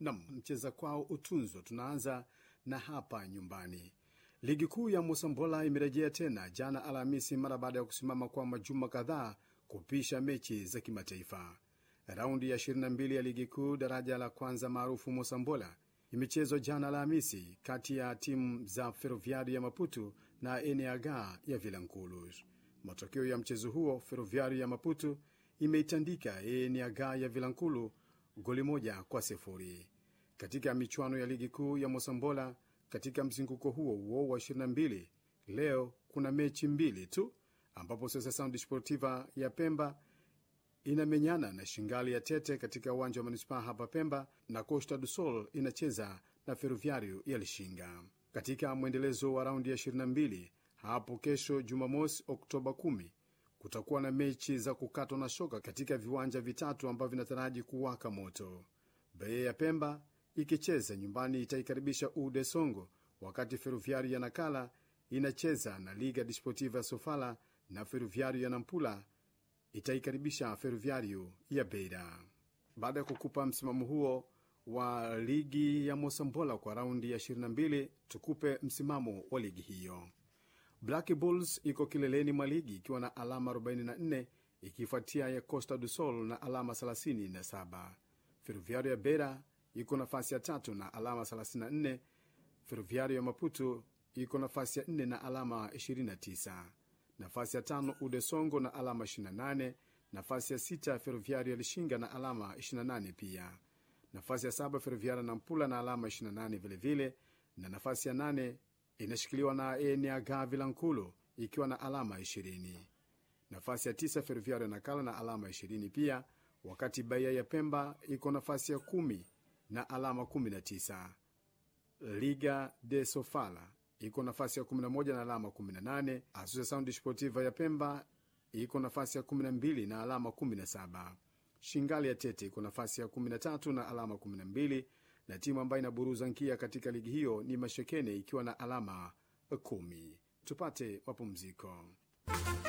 Nam mcheza kwao utunzwa. Tunaanza na hapa nyumbani. Ligi kuu ya Mosambola imerejea tena jana Alhamisi mara baada ya kusimama kwa majuma kadhaa kupisha mechi za kimataifa. Raundi ya 22 ya ligi kuu daraja la kwanza maarufu Mosambola imechezwa jana Alhamisi kati ya timu za Ferroviari ya Maputo na Eneaga ya Vilanculos. Matokeo ya mchezo huo, Ferroviari ya Maputo imeitandika Eneaga ya Vilankulu goli moja kwa sifuri. Katika michuano ya ligi kuu ya Mosambola katika mzunguko huo huo wa 22 leo kuna mechi mbili tu ambapo Associação Desportiva ya Pemba inamenyana na Shingali ya Tete katika uwanja wa manispaa hapa Pemba, na Costa do Sol inacheza na Ferroviario ya Lishinga. Katika mwendelezo wa raundi ya 22 hapo kesho Jumamosi Oktoba 10 kutakuwa na mechi za kukatwa na shoka katika viwanja vitatu ambavyo vinataraji kuwaka moto. Beye ya Pemba ikicheza nyumbani itaikaribisha Ude Songo, wakati Ferroviario ya Nakala inacheza na Liga Desportiva ya Sofala na Ferroviario ya Nampula itaikaribisha Ferroviario ya Beira. Baada ya kukupa msimamo huo wa ligi ya Mosambola kwa raundi ya 22, tukupe msimamo wa ligi hiyo. Black Bulls iko kileleni mwa ligi ikiwa na alama 44 ikifuatia ya Costa do Sol na alama 37. Ferroviario ya Beira iko nafasi ya tatu na alama 34. Ferroviario ya Maputo iko nafasi ya 4 na alama 29. Nafasi ya tano Ude Songo na alama 28. Nafasi ya sita Ferroviario ya Lishinga na alama 28 pia. Nafasi ya saba Ferroviario na Mpula na alama 28 vilevile, na nafasi ya nane inashikiliwa na Eneaga Vilankulo ikiwa na alama 20. Nafasi ya tisa Ferroviario na Kala na alama 20 pia, wakati Bahia ya Pemba iko nafasi ya kumi na alama 19. Liga de Sofala iko nafasi ya 11 na alama 18. Associação Desportiva ya Pemba iko nafasi ya 12 na alama 17. Shingali ya Tete iko nafasi ya 13 na alama 12, na timu ambayo inaburuza nkia katika ligi hiyo ni Mashekene ikiwa na alama 10. Tupate mapumziko.